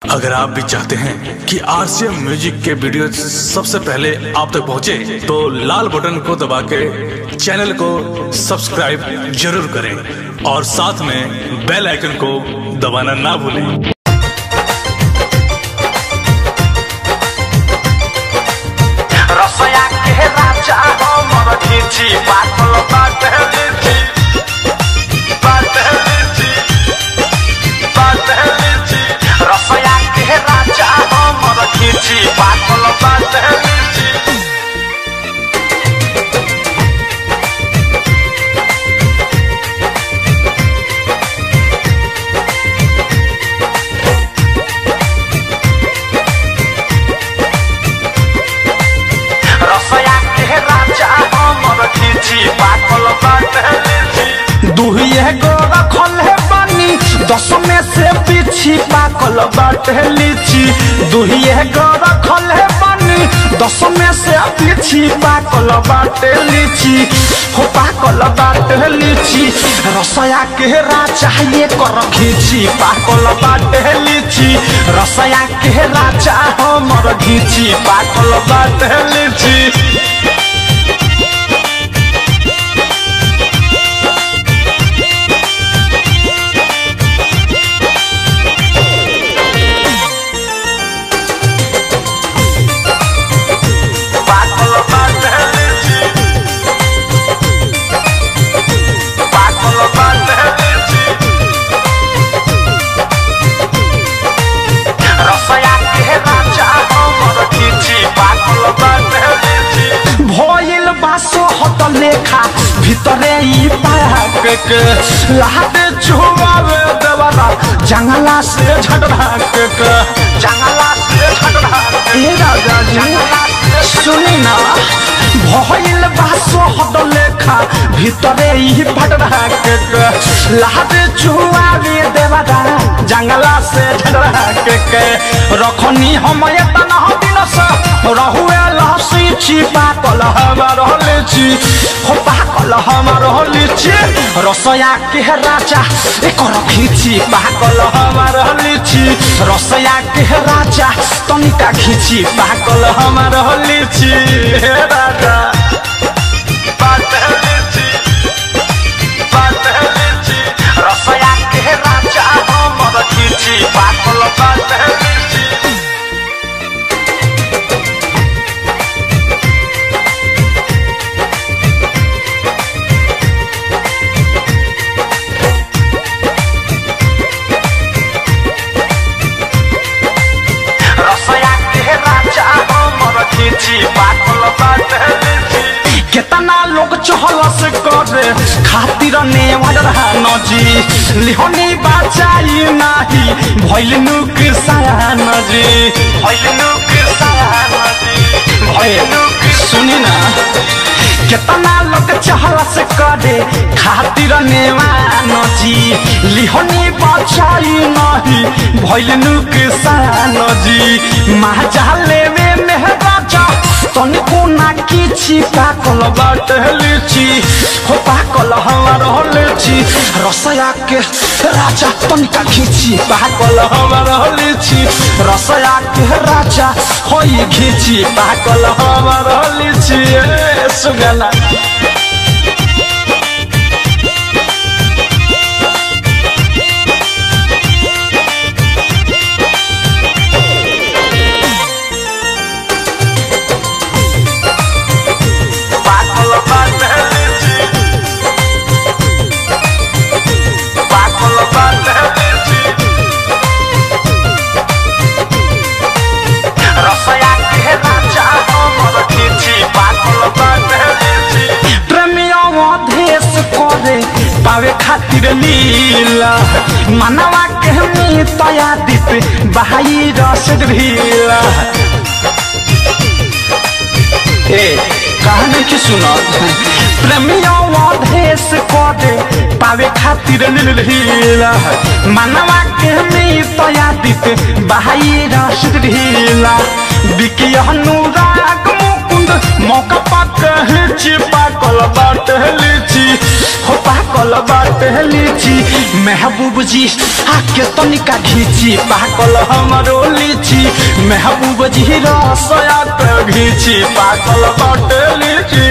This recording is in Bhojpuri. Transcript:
अगर आप भी चाहते हैं कि आरसीएम म्यूजिक के वीडियो सबसे पहले आप तक पहुंचे, तो लाल बटन को दबा के चैनल को सब्सक्राइब जरूर करें और साथ में बेल आइकन को दबाना ना भूलें रसया के राजा हमर खिची पातल बाटे लीची बाटे लीची बाटे लीची रसया के राजा हमर खिची पातल बाटे लीची रसया के राजा हमर खिची पातल बाटे लीची दुहिए गो रखल है बानी दस में से पीछी पाकल बाटे लीची दुहिए गो रखल है बानी दस में से पीछी पाकल बाटे लीची हो पाकल बाटे लीची रसया के राजा ये कर खींची पाकल बाटे लीची रसया के राजा हमर घीची पाकल बाटे लीची पातल बाटे लीची पातल बाटे लीची रसया के राजा हमर खिची पातल बाटे लीची भइल बासो हत लेखा भितरे ई पाक के लाहते छुआवे देवाला जंगला से झटरा के के जंगला से झगड़ा ए राजा जी सुनी ना भइल बासो हत लेखा भितरे ई पटरा के के लाहते छुआवे देवाला जंगला से झटरा के के रखनी हम एतना दिन से रहुए लहसी छिपा कल हमार लीची हो पाकल हमार लीची रसया के राजा एकर खींची पाकल हमार लीची रसया के राजा तनिका खींची पाकल हमार लीची हे राजा बाटे लीची बाटे लीची रसया के राजा हमर खिची पातल बाटे लीची रसया के राजा हमर खिची पातल बाटे लीची केतना लोग चहल से करे खातिर ने वडरा नजी लिहोनी बाचाई नाही भइल नुकसान जी भइलनु कृष्ण भइल सुनी ना केतना लोग चहल से करे खातिर ने नजी लिहोनी बाचाई नाही भइल नुकसान जी महाजा लेवे मेहराजा तनिको ना किछि पाकल बाटे लीची हो पाकल हमार लीची रसया के राजा तनिका खींची पाकल हमार लीची रसया के राजा होई खींची पाकल हमार लीची ए सुगला पातल बाटे लीची पातल बाटे लीची रसया के राजा हमर खिची पातल बाटे लीची प्रेमियों देश करे पावे खातिर लीला मनवा के तया दीप बहाई रस ढीला ए कहानी की सुनो प्रेमियों देश करे पावे खातिर लीला मनवा के तया दीप बहाई रस ढीला बिकी अनुराग मुकुंद मौका पाक चिपा कल बाट लीची हो पाकल बाट लीची महबूब जी आके तनिका घीची पाकल हमरो महबूब जी रसया के घीची पाकल बाटे लीची